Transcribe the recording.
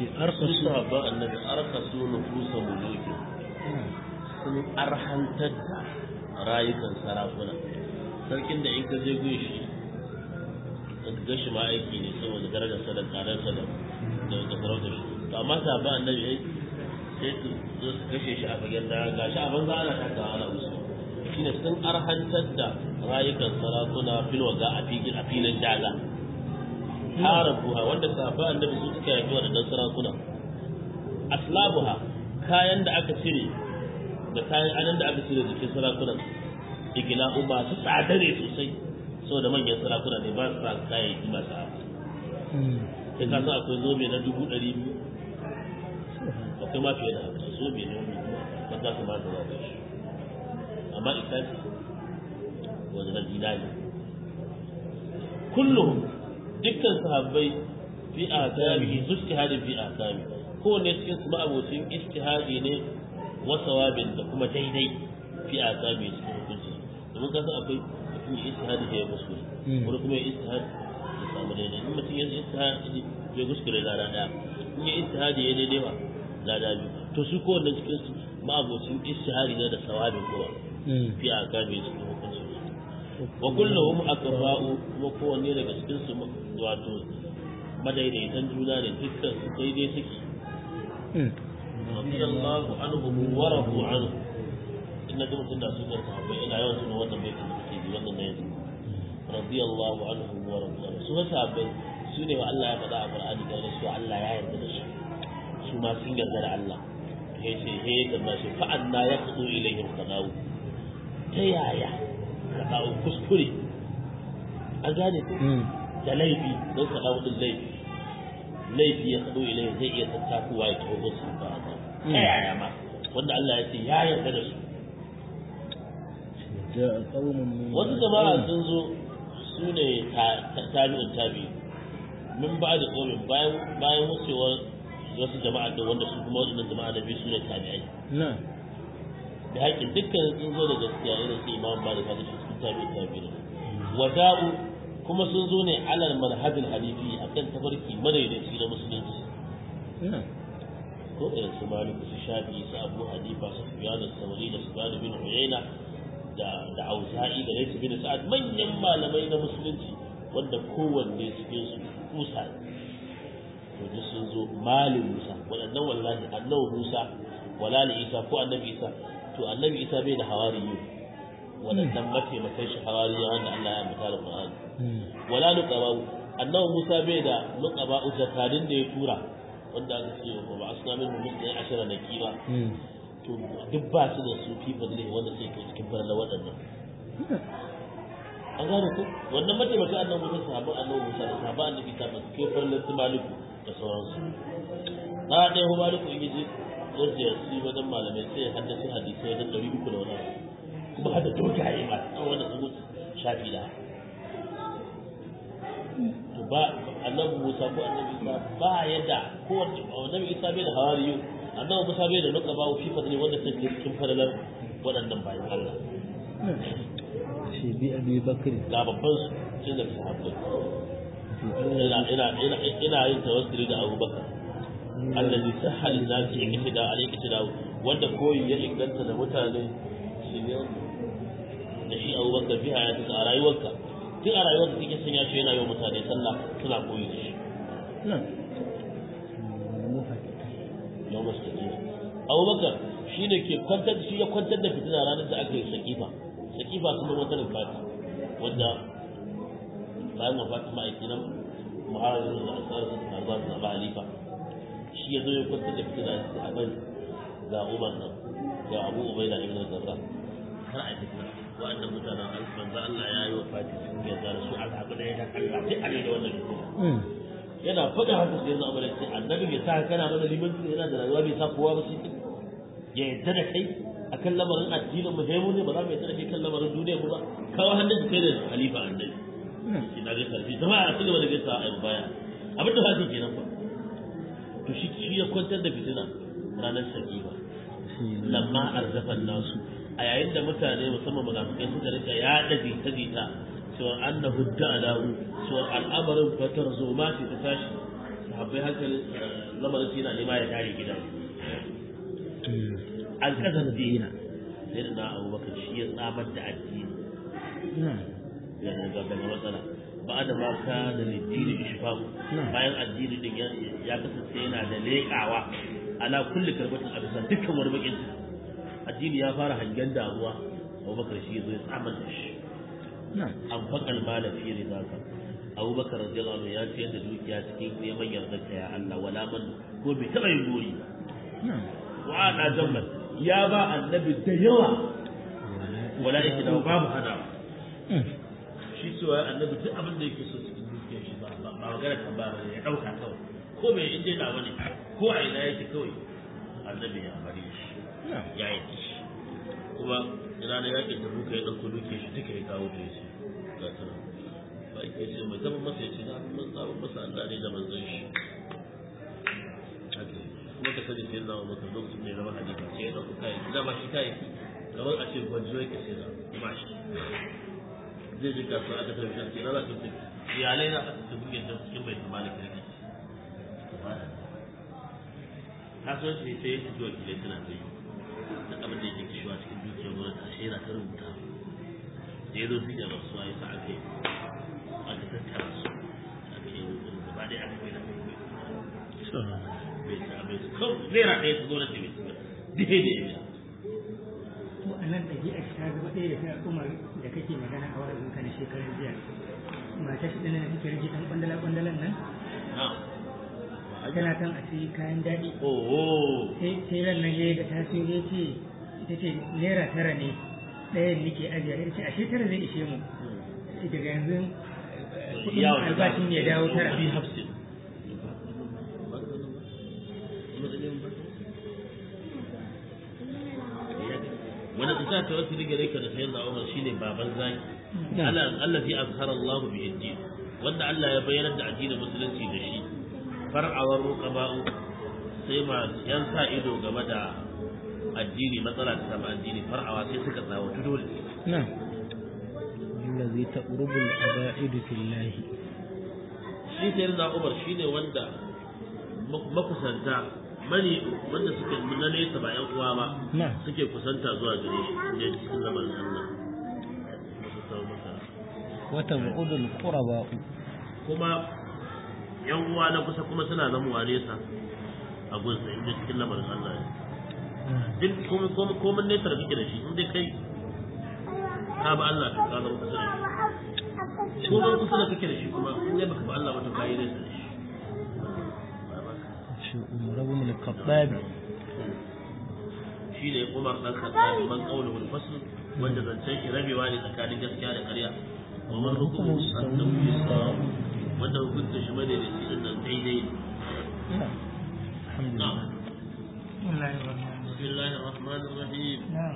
ce su arkasu sahabban annabi arka su nufusa muluki sun arhantar da rayukan sarakuna sarkin da in ka je gun shi ka ga shi ma aiki ne saboda darajar sa da tsadar sa da da da sarautar shi to amma sahabban annabi ai sai su zo su kashe shi a fagen da gashi a banza ana takawa ana musu shine sun arhantar da rayukan sarakuna filwaga a filin a filin daga harabuha wanda sahabban annabi su suka yafi waɗannan sarakuna aslabuha kayan da aka cire da kayan anan da aka cire jikin sarakunan igila'u ba su tsadare sosai saboda manyan sarakuna ne ba su sa kayayyaki masu abu sai ka san akwai zobe na dubu ɗari biyu akwai ma fiye da haka zobe ne wani ba za su ba su ba shi amma ikasi wanda na zinari kullum dukkan sahabbai fi ahkamihi su ijtihadin fi ahkami kowanne cikin su ma'abocin ijtihadi ne wa sawabin da kuma daidai fi ahkami cikin hukunci domin ka san akwai mutum ya ijtihadi da ya kuskure wani kuma ya ijtihadi ya samu daidai in mutum ya ijtihadi ya kuskure lada daya in ya ijtihadi ya daidai ba lada biyu to su kowanne cikin su ma'abocin ijtihadi ne da sawabin kowa fi ahkami cikin hukunci wa kulluhum aqra'u kuma kowanne daga cikin su wato madaidaitan juna ne dukkan su daidai suke radiyallahu anhum wa radu anhu inna kuma tunda su ga sahabbai ina yawan tuno wannan baitin da kake ji wannan ne yanzu radiyallahu anhum wa radu anhu su ga sahabbai su ne wa Allah ya faɗa a Qur'ani da su Allah ya yarda da su su ma sun yarda da Allah he ce he da shi fa anna yaqdu ilayhim qadawu ta yaya ka dawo kuskure an gane ku da laifi don ka dawo din laifi laifi ya kado ilai zai iya tattakuwa ya taho su ba ta ta yaya ma wanda Allah ya ce ya yarda da su جاء قوم من wasu jama'a sun zo su ne tabi'in tabi min ba da tsomin bayan bayan wucewar wasu jama'a da wanda su kuma waɗannan jama'a da biyu su ne tabi'ai نعم da haƙƙin dukkan sun zo da gaskiya irin su imam malik hadisi cikin tabi'in tabi'in wada'u kuma sun zo ne alal manhajin hanifi akan tafarki madaidaici na musulunci نعم ko irin su malik su shafi su abu hanifa su sufyan as-sawri da sufyan bin uyayna da da auza'i da laysa bin sa'ad manyan malamai na musulunci wanda kowanne cikin su kusa to duk sun zo malin musa waɗannan wallahi annabi musa wala li isa ko annabi isa to annabi isa bai da hawariyu waɗannan mataimakan shi hawariyu wanda Allah ya ambata da Qur'ani wala nuqaba annabi musa bai da nuqaba zakadin da ya tura wanda aka ce wa ba asna min musulmi ashara da kiba to duk ba su da su fi fadli wanda sai ke cikin farla waɗannan an gane ku wannan mataimakin annabi musa sahabban annabi musa da sahabban annabi ta basu kai farla su maliku da sauransu na ɗaya hu maliku in yi ya ziyarci wajen malamai sai ya haddace hadisai wajen ɗari uku da wani abu kuma hada dogaye ma an wanda sun wuce shafi da to ba annabi Musa ko annabi Isa ba ya da ko annabi Isa bai da hawariyu annabi Musa bai da nuka ba fi fadli wanda take cikin fadalar waɗannan bayan Allah في بأبي بكر ga babban su cin da sahabbai ina ina ina ina yin tawassuli da Abu Bakar allazi sahal nasi iktida alayhi iktida wanda koyi ya inganta da mutane shi ne da shi Abu Bakar fi hayatika a rayuwarka tun a rayuwarka kike sun ya ce yana yi wa mutane sallah suna koyi da shi نعم yau masu tafiya abubakar shi ne ke kwantar shi ya kwantar da fitina ranar da aka yi sakifa sakifa kuma wata rufati wanda bayan wafati ma'aiki nan muhawarar da asarar su na zuwa zaba halifa shi ya zo ya kwantar da fitina a bari ga umar nan ga abu ubai da ibn zarra har a fitina wa'annan mutanen an manzo Allah ya yi wafati sun yarda da su a zaɓi da ya ta Allah sai a da wannan fitina yana faɗa haka sai yanzu abin da annabi bai sa kana mana limanci yana da rayuwa bai sa kowa ba sai ya yadda da kai akan lamarin addinin mu mu ne ba za mu yadda da kai kan lamarin duniya ba kawo hannun kai da khalifa annabi ina ga sarfi jama'a a cigaba da gaisa a baya abin da fasi kenan fa to shi shi ya kwantar da fitina ranar sakiba lamma arzafan nasu a yayin da mutane musamman munafikai suka rika yaɗa jita-jita cewa annahu da'alahu cewa al'amarin fatar zoma ce ta tashi sahabbai hankali lamarin su yana nema ya tare gidan an kasar dina sai da na abubakar shi ya tsamar da addini daga daga matsala ba da ma ka da littini ishfaku bayan addini din ya kasance yana da leƙawa ala kulli karbatin a bisa dukkan wani bakin ciki addini ya fara hangen damuwa abubakar shi ya zo ya tsamar da shi an faƙal mala fi rizaka abubakar radiyallahu anhu ya ciyar da dukiya cikin neman yardarka ya Allah wala man ko bai taɓa yin gori wa ana jammal ya ba annabi da yawa wala yake da babu hada shi cewa annabi duk abin da yake so cikin dukiyar shi ba ba magana ta ba ya dauka kawai ko bai inda yana wani ko a ina yake kawai annabi ya bari shi ya yi shi kuma ina da yake da buka ya dauko dukiyar shi duka ya kawo ta shi ga ta ba ke ce mai zama masa ya ce na mun tsaba masa Allah ne da manzon shi haka kuma ka sani sai zama maka lokacin da ya zama hadisi sai ya dauko kai da ba shi kai kamar a ce gwanjo yake sai da ba shi zai ji kasuwa aka tafi shi na za ka tafi iyalai na aka tafi yadda cikin bai tsamani kirki kasuwanci ne sai ya fito wakilai suna ta yi da abin da yake kishiwa cikin dukiyar gwamnati a shaida ta rubuta da ya zo su da rasuwa ya sa aka yi aka tattara su aka yi rubutun gaba ɗaya aka kai da kai bai sa bai su kawai naira ɗaya su gwamnati bai su ba dai da ya to a nan ɗabi'a ta zama ɗaya da ta umar da kake magana a wa'azin ka na shekarar jiya mata shi ɗana da take rage ɗan ƙwandala ƙwandalan nan tana kan a sayi kayan daɗi oh sai ran nan ya ga ta siyo ya ce ita ce naira tara ne ɗayan nake ajiya ya ce ashe tara zai ishe mu sai daga yanzu kuɗin albashin ya dawo tara fi hafsin wani isa ta wasu riga rai da sayan da umar shine baban zaki Allah fi azhara Allah bi yadi wanda Allah ya bayyana da addinin musulunci da shi far'awar ruqaba'u sai ma yan sa ido game da addini matsala ta samu addini far'awa sai suka tsawo dole na'am allazi taqrubu al-aba'idu fillahi shi sai da Umar shine wanda makusanta mani wanda suke na nesa ba yan uwa ba na'am suke kusanta zuwa gare shi ne cikin lamarin Allah wa tab'udu al-quraba'u kuma yan uwa na kusa kuma suna zamuwa nesa a gunsa inda cikin lamarin Allah ne duk kuma kuma kuma nesa da kake da shi in dai kai ka ba Allah to ka zama kusa da shi kuma kusa da kake da shi kuma in dai baka ba Allah ba to ka yi nesa da shi shi umar ibn al-khattab shi ne Umar dan Khattab man qawluhu al-fasl wanda zancen shi rabewa ne tsakanin gaskiya da ƙarya wa man hukumu annahu yusab wanda hukunta shi bane da shi nan daidai ne alhamdulillah na'am Allah ya rahmanu بسم الله الرحمن الرحيم na'am